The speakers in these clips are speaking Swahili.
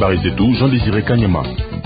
Habari zetu Jean Desire Kanyama.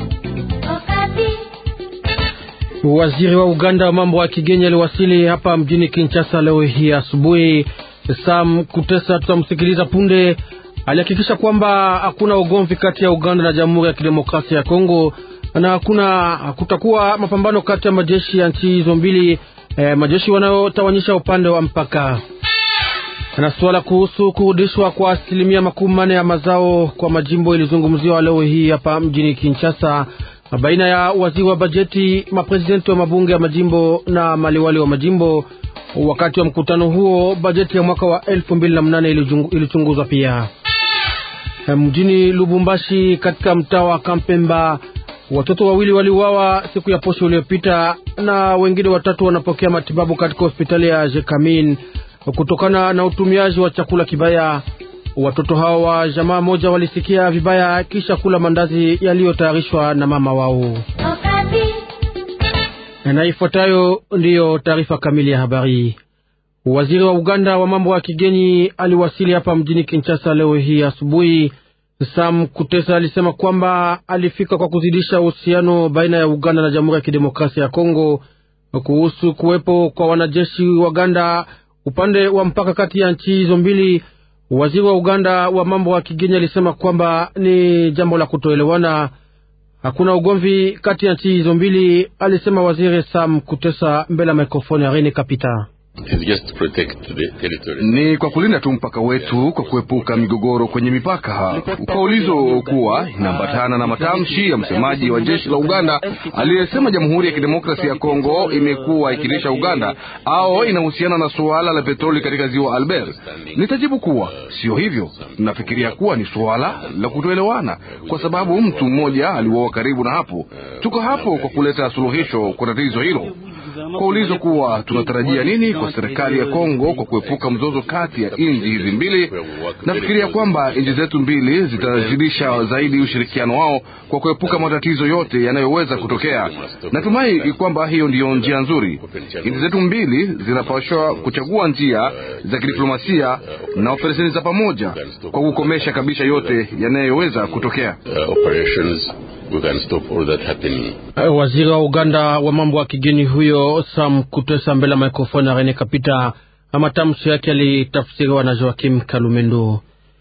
Waziri wa Uganda wa mambo ya kigeni aliwasili hapa mjini Kinshasa leo hii asubuhi. Sam Kutesa tutamsikiliza punde. Alihakikisha kwamba hakuna ugomvi kati ya Uganda na Jamhuri ya Kidemokrasia ya Kongo na hakuna kutakuwa mapambano kati ya majeshi ya nchi hizo mbili, eh, majeshi wanayotawanyisha upande wa mpaka. Na suala kuhusu kurudishwa kwa asilimia makumi manne ya mazao kwa majimbo ilizungumziwa leo hii hapa mjini Kinshasa baina ya waziri wa bajeti, maprezidenti wa mabunge ya majimbo na maliwali wa majimbo. Wakati wa mkutano huo, bajeti ya mwaka wa elfu mbili na mnane ilichunguzwa pia. Mjini Lubumbashi, katika mtaa wa Kampemba, watoto wawili waliuawa siku ya posho iliyopita na wengine watatu wanapokea matibabu katika hospitali ya Jekamin kutokana na utumiaji wa chakula kibaya. Watoto hao wa jamaa moja walisikia vibaya kisha kula mandazi yaliyotayarishwa na mama wao. Na ifuatayo ndiyo taarifa kamili ya habari. Waziri wa Uganda wa mambo ya kigeni aliwasili hapa mjini Kinshasa leo hii asubuhi. Sam Kutesa alisema kwamba alifika kwa kuzidisha uhusiano baina ya Uganda na Jamhuri ya Kidemokrasia ya Kongo kuhusu kuwepo kwa wanajeshi wa Uganda upande wa mpaka kati ya nchi hizo mbili. Waziri wa Uganda wa mambo ya kigeni alisema kwamba ni jambo la kutoelewana, hakuna ugomvi kati ya nchi hizo mbili, alisema waziri Sam Kutesa mbele ya mikrofoni ya Rene Kapita. Ni kwa kulinda tu mpaka wetu kwa kuepuka migogoro kwenye mipaka. Kwa ulizo kuwa inaambatana na matamshi ya msemaji wa jeshi la Uganda aliyesema Jamhuri ya Kidemokrasia ya Kongo imekuwa ikilisha Uganda au inahusiana na suala la petroli katika ziwa Albert. Nitajibu kuwa sio hivyo. Nafikiria kuwa ni suala la kutoelewana, kwa sababu mtu mmoja aliuawa karibu na hapo. Tuko hapo kwa kuleta suluhisho kwa tatizo hilo. Kwa ulizo kuwa tunatarajia nini kwa serikali ya Kongo kwa kuepuka mzozo kati ya nchi hizi mbili, nafikiria kwamba nchi zetu mbili zitazidisha zaidi ushirikiano wao kwa kuepuka matatizo yote yanayoweza kutokea. Natumai kwamba hiyo ndiyo njia nzuri. Nchi zetu mbili zinapaswa kuchagua njia za kidiplomasia na operesheni za pamoja kwa kukomesha kabisa yote yanayoweza kutokea. Waziri wa Uganda wa mambo ya kigeni huyo Sam Kutesa mbele ya mikrofoni ya Rene Kapita. Matamshi yake yalitafsiriwa na Joakim Kalumendo.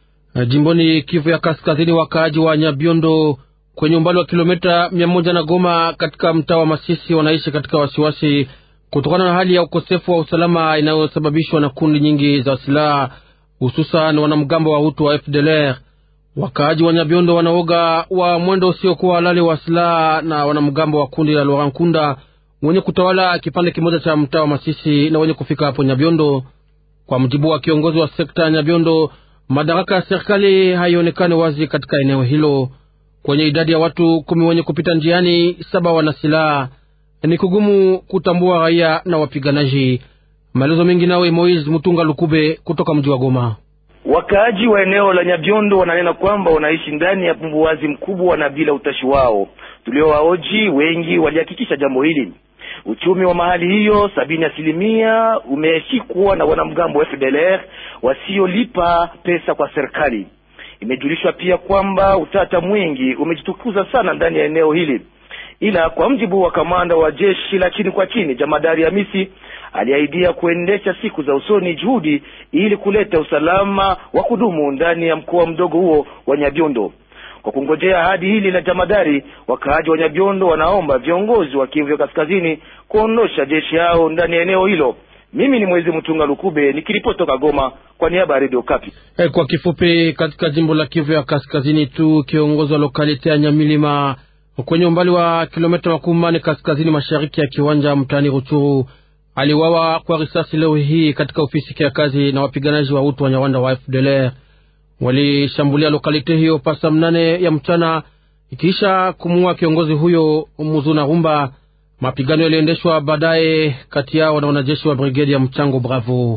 Jimboni Kivu ya Kaskazini, wakaaji wa Nyabiondo kwenye umbali wa kilomita mia moja na Goma katika mtaa wa Masisi wanaishi katika wasiwasi kutokana na hali ya ukosefu wa usalama inayosababishwa na kundi nyingi za silaha hususan wanamgambo wa Hutu wa FDLR. Wakaaji wa Nyabiondo wanaoga wa mwendo usiokuwa halali wa silaha na wanamgambo wa kundi la Laurent Nkunda wenye kutawala kipande kimoja cha mtaa wa Masisi na wenye kufika hapo Nyabiondo. Kwa mujibu wa kiongozi wa sekta ya Nyabiondo, madaraka ya serikali haionekani wazi katika eneo hilo. Kwenye idadi ya watu kumi wenye kupita njiani, saba wana silaha. Ni kugumu kutambua raia na wapiganaji. Maelezo mengi nawe Moise Mutunga Lukube kutoka mji wa Goma. Wakaaji wa eneo la Nyabiondo wananena kwamba wanaishi ndani ya pumbuwazi mkubwa na bila utashi wao. Tuliowaoji wengi walihakikisha jambo hili. Uchumi wa mahali hiyo sabini asilimia umeshikwa na wanamgambo wa FDLR wasiolipa pesa kwa serikali. Imejulishwa pia kwamba utata mwingi umejitukuza sana ndani ya eneo hili, ila kwa mjibu wa kamanda wa jeshi la chini kwa chini jamadari Hamisi aliahidia kuendesha siku za usoni juhudi ili kuleta usalama wa kudumu ndani ya mkoa mdogo huo wa Nyabiondo. Kwa kungojea ahadi hili la jamadari, wakaaji wa Nyabiondo wanaomba viongozi wa Kivu Kaskazini kuondosha jeshi yao ndani ya eneo hilo. Mimi ni Mwezi Mtunga Lukube nikiripoti toka Goma kwa niaba ya Radio Kapi. Hey, kwa kifupi, katika jimbo la Kivu ya Kaskazini tu kiongozi wa lokalite ya Nyamilima kwenye umbali wa kilomita makumi manne kaskazini mashariki ya kiwanja mtaani Ruchuru aliwawa kwa risasi leo hii katika ofisi ya kazi na wapiganaji wa utu wa Nyawanda wa FDLR walishambulia lokalite hiyo pasa mnane ya mchana ikiisha kumuua kiongozi huyo Muzuna Rumba. Mapigano yaliendeshwa baadaye kati yao na wanajeshi wa brigedi ya mchango Bravo.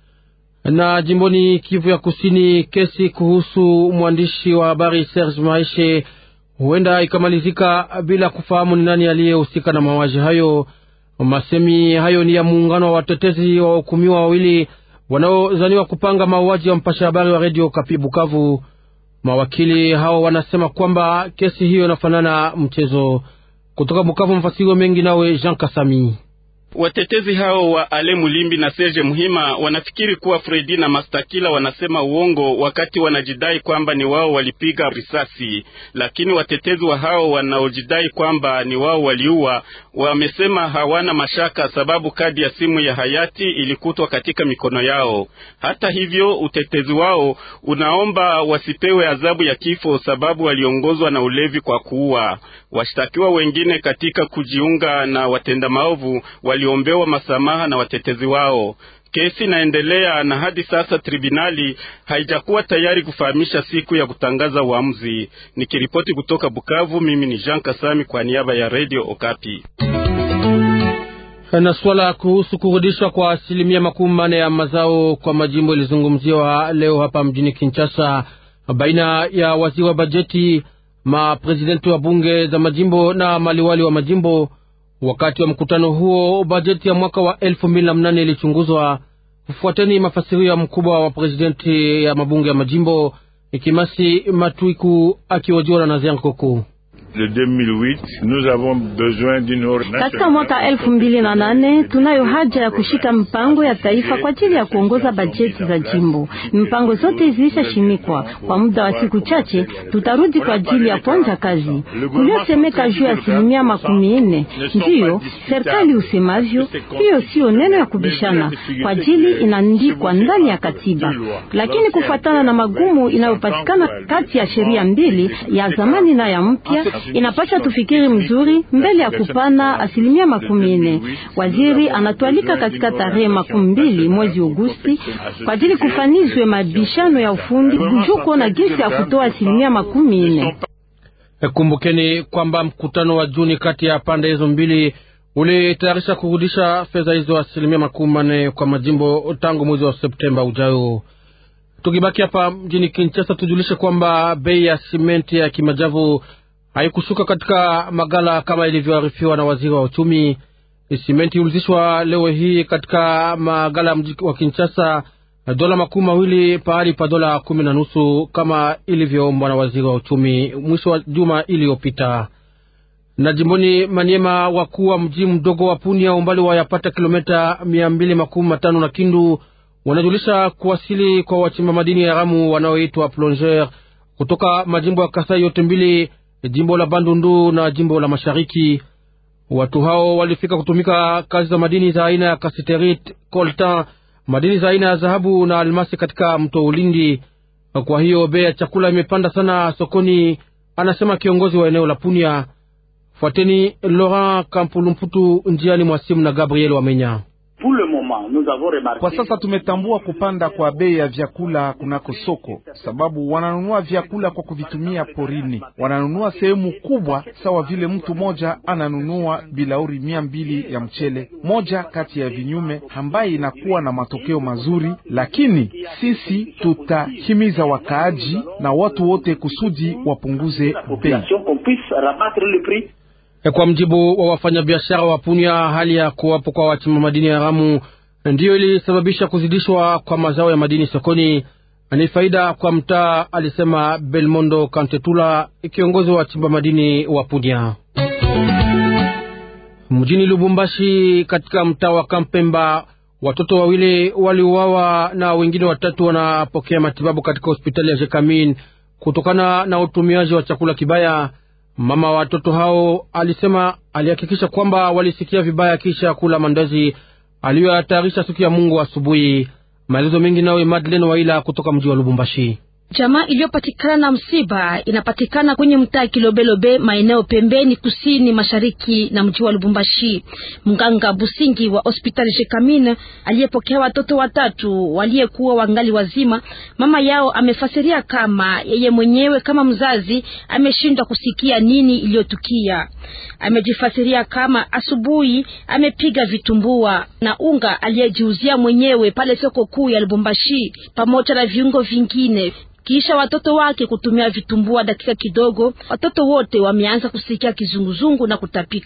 Na jimboni Kivu ya Kusini, kesi kuhusu mwandishi wa habari Serge Maishe huenda ikamalizika bila kufahamu ni nani aliyehusika na mauaji hayo. Masemi hayo ni ya muungano wa watetezi wa wahukumiwa wawili wanaozaniwa kupanga mauaji ya mpasha habari wa redio Kapi Bukavu. Mawakili hao wanasema kwamba kesi hiyo inafanana mchezo. Kutoka Bukavu, mfasiriwa mengi nawe Jean Kasami. Watetezi hao wa Ale Mulimbi na Serge Muhima wanafikiri kuwa Fredi na Mastakila wanasema uongo wakati wanajidai kwamba ni wao walipiga risasi, lakini watetezi wa hao wanaojidai kwamba ni wao waliua wamesema hawana mashaka, sababu kadi ya simu ya hayati ilikutwa katika mikono yao. Hata hivyo, utetezi wao unaomba wasipewe adhabu ya kifo, sababu waliongozwa na ulevi kwa kuua. Washtakiwa wengine katika kujiunga na watenda maovu waliombewa masamaha na watetezi wao. Kesi inaendelea na hadi sasa tribunali haijakuwa tayari kufahamisha siku ya kutangaza uamuzi. Nikiripoti kutoka Bukavu, mimi ni Jean Kasami kwa niaba ya Radio Okapi. Na swala kuhusu kurudishwa kwa asilimia makumi manne ya mazao kwa majimbo ilizungumziwa leo hapa mjini Kinshasa baina ya waziri wa bajeti, maprezidenti wa bunge za majimbo na maliwali wa majimbo. Wakati wa mkutano huo bajeti ya mwaka wa elfu mbili na mnane ilichunguzwa. Fuateni mafasirio ya mkubwa wa prezidenti ya mabunge ya majimbo Ikimasi Matwiku akihojiwa na Nazian Koko. Katika mwaka elfu mbili na nane tunayo haja ya kushika mpango ya taifa kwa ajili ya kuongoza bajeti za jimbo. Mpango zote zilishashimikwa. Kwa muda wa siku chache tutarudi kwa ajili ya kuanza kazi. Kuliosemeka juu ya asilimia makumi nne ndiyo serikali usemavyo, hiyo siyo neno ya kubishana kwa ajili inaandikwa ndani ya katiba, lakini kufuatana na magumu inayopatikana kati ya sheria mbili ya zamani na ya mpya inapasha tufikiri mzuri mbele ya kupana asilimia makumi nne. Waziri anatualika katika tarehe makumi mbili mwezi Agosti kwa ajili kufanizwe mabishano ya ufundi juu kuona jinsi ya kutoa asilimia makumi nne. Kumbukeni kwamba mkutano wa Juni kati ya pande hizo mbili ulitayarisha kurudisha fedha hizo asilimia makumi manne kwa majimbo tangu mwezi wa Septemba ujayo. Tukibaki hapa mjini Kinshasa, tujulishe kwamba bei ya simenti ya kimajavu haikushuka katika magala kama ilivyoarifiwa na waziri wa uchumi. Simenti iulizishwa leo hii katika magala ya mji wa Kinshasa dola makumi mawili pahali pa dola kumi na nusu kama ilivyoombwa na waziri wa uchumi mwisho wa juma iliyopita. Na jimboni Maniema, wakuu wa mji mdogo wa Punia, umbali wa yapata kilomita mia mbili makumi matano na Kindu, wanajulisha kuwasili kwa wachimba madini ya haramu wanaoitwa plongeur kutoka majimbo ya Kasai yote mbili jimbo la Bandundu na jimbo la Mashariki. Watu hao walifika kutumika kazi za madini za aina ya kasiterit, coltan, madini za aina ya dhahabu na almasi katika mto Ulindi. Kwa hiyo bei ya chakula imepanda sana sokoni, anasema kiongozi wa eneo la Punia. Fuateni Laurent Kampulumputu njiani mwa simu na Gabriel Wamenya. Kwa sasa tumetambua kupanda kwa bei ya vyakula kunako soko, sababu wananunua vyakula kwa kuvitumia porini. Wananunua sehemu kubwa, sawa vile mtu moja ananunua bilauri mia mbili ya mchele, moja kati ya vinyume ambaye inakuwa na matokeo mazuri. Lakini sisi tutahimiza wakaaji na watu wote kusudi wapunguze bei. Kwa mjibu wa wafanyabiashara wa Punia, hali ya kuwapo kwa wachimba madini haramu ndiyo ilisababisha kuzidishwa kwa mazao ya madini sokoni. Ni faida kwa mtaa, alisema Belmondo Kantetula, kiongozi wa wachimba madini wa Punia. Mjini Lubumbashi, katika mtaa wa Kampemba, watoto wawili waliuawa na wengine watatu wanapokea matibabu katika hospitali ya Jekamin kutokana na utumiaji wa chakula kibaya. Mama wa watoto hao alisema alihakikisha kwamba walisikia vibaya kisha kula mandazi aliyoyatayarisha siku ya Mungu asubuhi. Maelezo mengi nawe Madeleine Waila kutoka mji wa Lubumbashi. Jamaa iliyopatikana na msiba inapatikana kwenye mtaa Kilobelobe, maeneo pembeni kusini mashariki na mji wa Lubumbashi. Mganga Busingi wa hospitali Jekamine aliyepokea watoto watatu waliyekuwa wangali wazima, mama yao amefasiria kama yeye mwenyewe kama mzazi ameshindwa kusikia nini iliyotukia. Amejifasiria kama asubuhi amepiga vitumbua na unga aliyejiuzia mwenyewe pale soko kuu ya Lubumbashi pamoja na viungo vingine kisha watoto wake kutumia vitumbua dakika kidogo, watoto wote wameanza kusikia kizunguzungu na kutapika.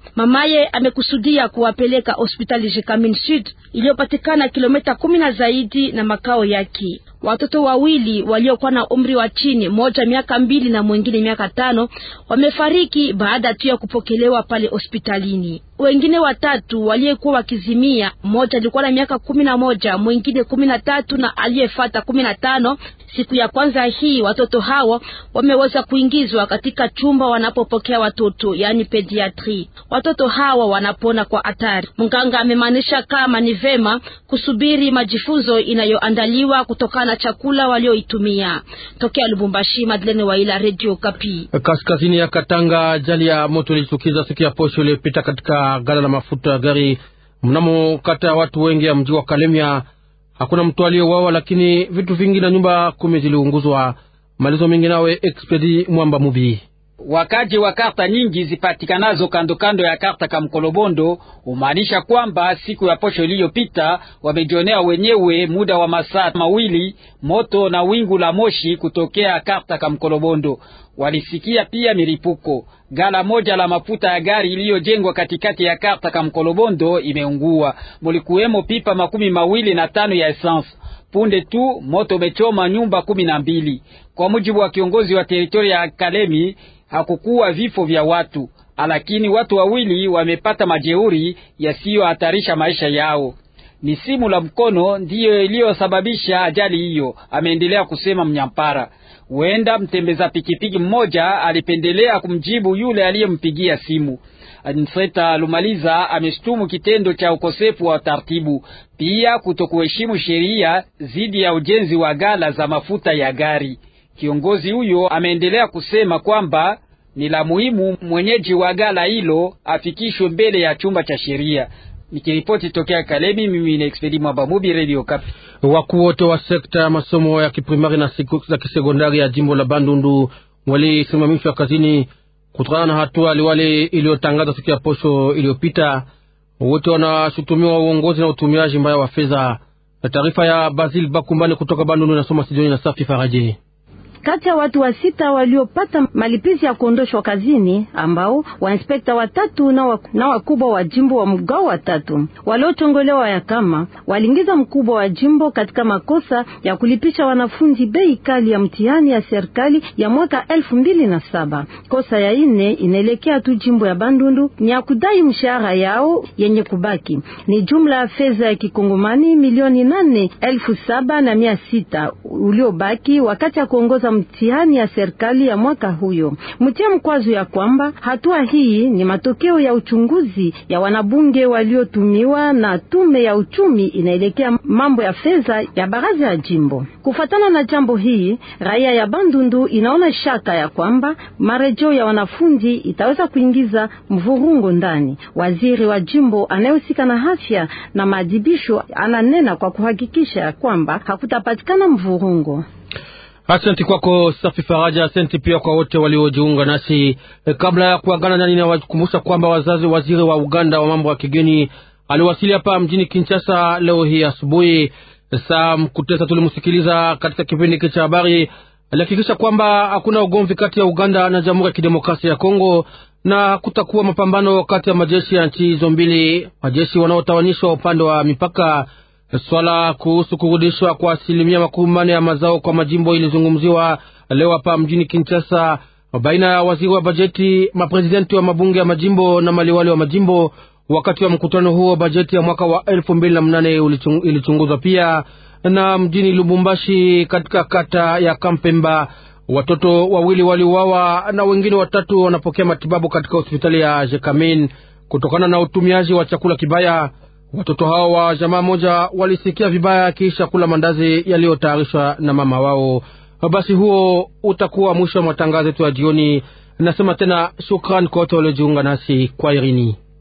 Mamaye amekusudia kuwapeleka hospitali Jekamin Sud iliyopatikana kilomita kumi na zaidi na makao yake. Watoto wawili waliokuwa na umri wa chini, moja miaka mbili na mwingine miaka tano, wamefariki baada tu ya kupokelewa pale hospitalini. Wengine watatu waliyekuwa wakizimia, mmoja alikuwa na miaka kumi na moja, mwingine kumi na tatu na aliyefata kumi na tano. Siku ya kwanza hii watoto hawa wameweza kuingizwa katika chumba wanapopokea watoto, yaani pediatri. Watoto hawa wanapona kwa hatari. Mganga amemaanisha kama ni vema kusubiri majifunzo inayoandaliwa kutokana na chakula walioitumia. Tokea Lubumbashi, Madeleine Waila, Radio Kapi. Kaskazini ya Katanga, ajali ya moto ilijitukiza siku ya posho iliyopita katika gala la mafuta ya gari mnamo kata ya watu wengi ya mji wa Kalemia. Hakuna mtu aliyeuawa, lakini vitu vingi na nyumba kumi ziliunguzwa. Malizo mengi nawe Expedi Mwamba Mubi. Wakaji wa karta nyingi zipatikanazo kando kando ya karta Kamkolobondo humaanisha kwamba siku ya posho iliyopita wamejionea wenyewe muda wa masaa mawili moto na wingu la moshi kutokea karta Kamkolobondo. Walisikia pia milipuko. Gala moja la mafuta ya gari iliyojengwa katikati ya karta Kamkolobondo imeungua, mulikuwemo pipa makumi mawili na tano ya essence. Punde tu moto umechoma nyumba kumi na mbili. Kwa mujibu wa kiongozi wa teritoria ya Kalemi, hakukuwa vifo vya watu, lakini watu wawili wamepata majeuri yasiyohatarisha maisha yao. Ni simu la mkono ndiyo iliyosababisha ajali hiyo, ameendelea kusema Mnyampara. Huenda mtembeza pikipiki mmoja alipendelea kumjibu yule aliyempigia simu. Anseta Lumaliza ameshtumu kitendo cha ukosefu wa taratibu, pia kutokuheshimu sheria dhidi ya ujenzi wa gala za mafuta ya gari. Kiongozi huyo ameendelea kusema kwamba ni la muhimu mwenyeji wa gala hilo afikishwe mbele ya chumba cha sheria. Nikiripoti tokea Kalemi, mimi ni Expedi Mwabamubi, Radio Kapi. Wakuu wote wa sekta ya masomo ya kiprimari na za kisekondari ya jimbo la Bandundu walisimamishwa kazini kutokana na hatua liwali iliyotangaza siku ya posho iliyopita. Wote wanashutumiwa uongozi na utumiaji mbaya wa fedha. Taarifa ya Basil Bakumbani kutoka Bandundu inasoma Sidoni na Safi Faraje. Kati ya watu wa sita waliopata malipizi ya kuondoshwa kazini ambao wainspekta watatu na wakubwa wa jimbo wa mgao watatu waliochongolewa ya kama waliingiza mkubwa wa jimbo katika makosa ya kulipisha wanafunzi bei kali ya mtihani ya serikali ya mwaka elfu mbili na saba. Kosa ya ine inaelekea tu jimbo ya Bandundu ni ya kudai mshahara yao yenye kubaki ni jumla ya fedha ya kikongomani milioni nane elfu saba na mia sita uliobaki wakati ya kuongoza mtihani ya serikali ya mwaka huyo. Mtia mkwazo ya kwamba hatua hii ni matokeo ya uchunguzi ya wanabunge waliotumiwa na tume ya uchumi inaelekea mambo ya fedha ya baraza ya jimbo. Kufatana na jambo hii, raia ya Bandundu inaona shaka ya kwamba marejeo ya wanafunzi itaweza kuingiza mvurungo ndani. Waziri wa jimbo anayehusika na afya na maadhibisho ananena kwa kuhakikisha ya kwamba hakutapatikana mvurungo. Asante kwako Safi Faraja. Asante pia kwa wote waliojiunga nasi e, kabla ya kuagana nani, nawakumbusha kwamba wazazi waziri wa Uganda wa mambo ya kigeni aliwasili hapa mjini Kinshasa leo hii asubuhi. Sam Kutesa tulimsikiliza katika kipindi hiki cha habari. Alihakikisha kwamba hakuna ugomvi kati ya Uganda na Jamhuri ya Kidemokrasia ya Kongo na kutakuwa mapambano kati ya majeshi ya nchi hizo mbili, majeshi wanaotawanyishwa upande wa mipaka. Swala kuhusu kurudishwa kwa asilimia makumi manne ya mazao kwa majimbo ilizungumziwa leo hapa mjini Kinshasa baina ya waziri wa bajeti, maprezidenti wa mabunge ya majimbo na maliwali wa majimbo. Wakati wa mkutano huo, bajeti ya mwaka wa elfu mbili na mnane ilichunguzwa pia. Na mjini Lubumbashi, katika kata ya Kampemba, watoto wawili waliuawa na wengine watatu wanapokea matibabu katika hospitali ya Jekamin kutokana na utumiaji wa chakula kibaya. Watoto hao wa jamaa moja walisikia vibaya kisha kula mandazi yaliyotayarishwa na mama wao. Basi huo utakuwa mwisho wa matangazo yetu ya jioni. Nasema tena shukran kwa wote waliojiunga nasi kwa irini.